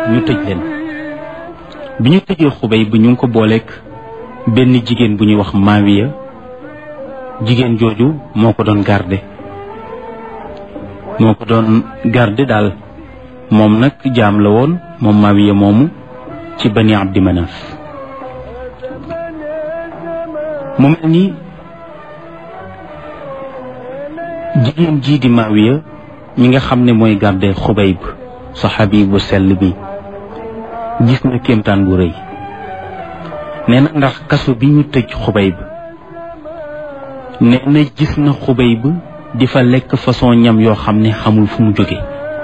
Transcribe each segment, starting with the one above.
ñu tëj leen bi ñu tëjee xubay bu ñu ngi ko booleek benn jigéen bu ñuy wax maawiya jigéen jooju moo ko doon garde moo ko doon garde daal moom nag jaam la woon moom maawiya moomu ci bani abdi manaf mu mel ni jigéen jii di maawiya mi nga xam ne mooy garde xubayb saxaabi bu sell bi gis na kéemtaan bu rëy nee na ndax kaso bi ñu tëj xubayb nee na gis na xubayb di fa lekk façon ñam yoo xam ne xamul fu mu jóge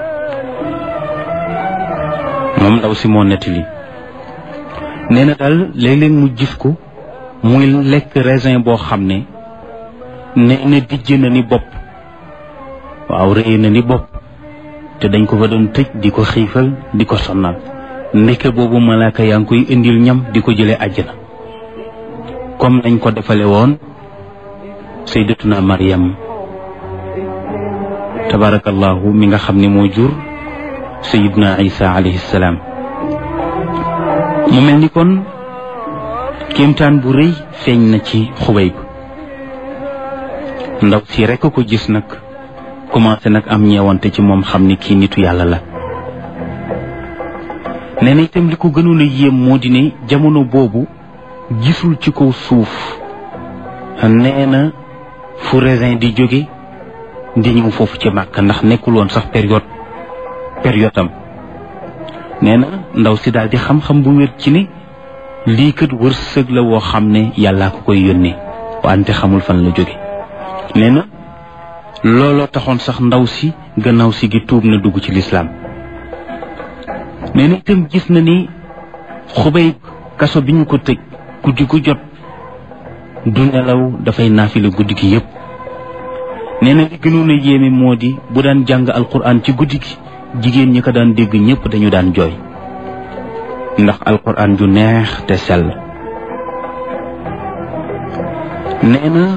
moom ndaw si moo nettali nee na daal léeg-léeg mu gis ko muy lekk raisin boo xam ne nee na dijj na ni bopp waaw rëy na ni bopp te dañ ko fa doon tëj di ko xiifal di ko sonnal ndeke boobu malaaka yaa ngi koy indil ñam di ko jëlee àjjana comme nañ ko defale woon sayyidatuna Maryam tabarakallahu mi nga xam ne moo jur sayyiduna Isa alayhi salaam mu mel ni kon kéemtaan bu rëy feeñ na ci xubay bi ndaw si rekk ko gis nag commencé nag am ñeewante ci moom xam ni kii nitu yàlla la nee na itam li ko gënoon a yéem moo di ne jamono boobu gisul ci kaw suuf nee na fu raisin di jóge di ñëw foofu ci màkk ndax nekkul woon sax période période am nee na ndaw si daal di xam-xam bu wér ci ne lii kat wërsëg la woo xam ne yàllaa ko koy yónnee wante xamul fan la jóge nee na looloo taxoon sax ndaw si gannaaw si gi tuub na dugg ci lislaam nee na itam gis na ni xubay kaso bi ñu ko tëj guddi gu jot du nelaw dafay naafila guddi gi yépp nee na li gënoon a yéeme moo di bu daan jàng alquran ci guddi gi jigéen ñi ko daan dégg ñépp dañu daan jooy ndax alquran ju neex te sell nee na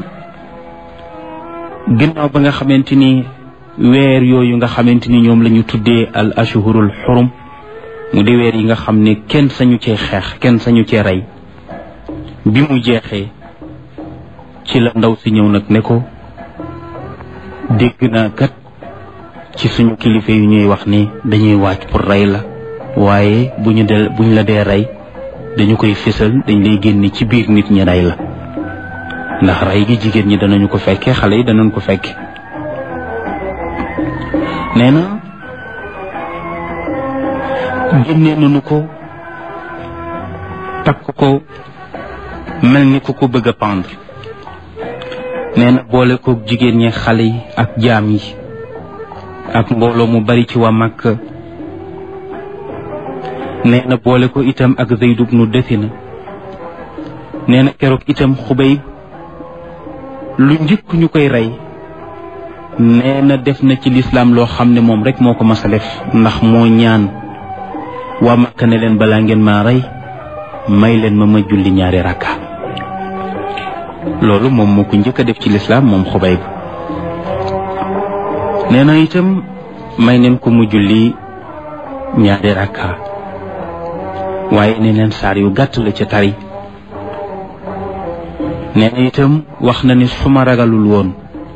ginnaaw ba nga xamante ni weer yooyu nga xamante ni ñoom la ñu tuddee al ashhurul xurum mu di weer yi nga xam ne kenn sañu cee xeex kenn sañu cee rey bi mu jeexee ci la ndaw si ñëw nag ne ko dégg naa kat ci suñu kilifa yu ñuy wax ni dañuy waaj pour rey la waaye bu ñu del bu ñu la dee rey dañu koy fésal dañ lay génne ci biir nit ñi rey la ndax rey gi jigéen ñi danañu ko fekke xale yi danañ ko fekke nee na génnee nañu ko takk ko mel ni ku ko bëgg a pendre nee na boole ko jigéen ñi xale yi ak jaam yi ak mbooloo mu bari ci waa Makka nee na boole ko itam ak Zayd ibnu Dathina nee na keroog itam Xubayb lu njëkk ñu koy rey nee na def na ci lislaam loo xam ne moom rek moo ko mas a def ndax moo ñaan waa Makka ne leen balaa ngeen maa rey may leen ma ma julli ñaari rakka loolu moom moo ko njëkk a def ci lislaam moom Xubayb nee na itam may neen ko mu julli ñaari rakka waaye ne leen saar yu gàtt la ca tari nee na itam wax na ni su ma ragalul woon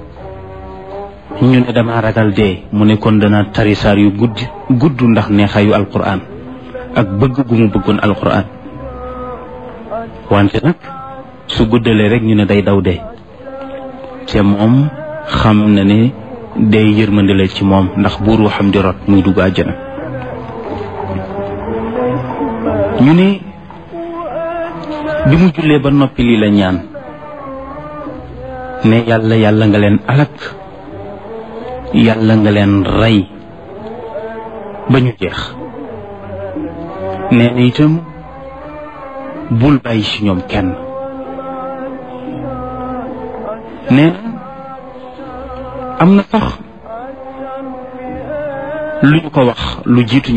ñu ne dama ragal dee mu ne kon dana tari saar yu gudd gudd ndax neexaayu alquran ak bëgg gu mu bëggoon alquran wante nag su guddalee rek ñu ne day daw dee te moom xam na ne day yërmande la ci moom ndax buur waxam di rot muy dugg àjjana ñu ne bi mu jullee ba noppi lii la ñaan ne yàlla yàlla nga leen alak yàlla nga leen rey ba ñu jeex nee na itam bul bàyyi ci ñoom kenn nee na am na sax lu ñu ko wax lu jiitu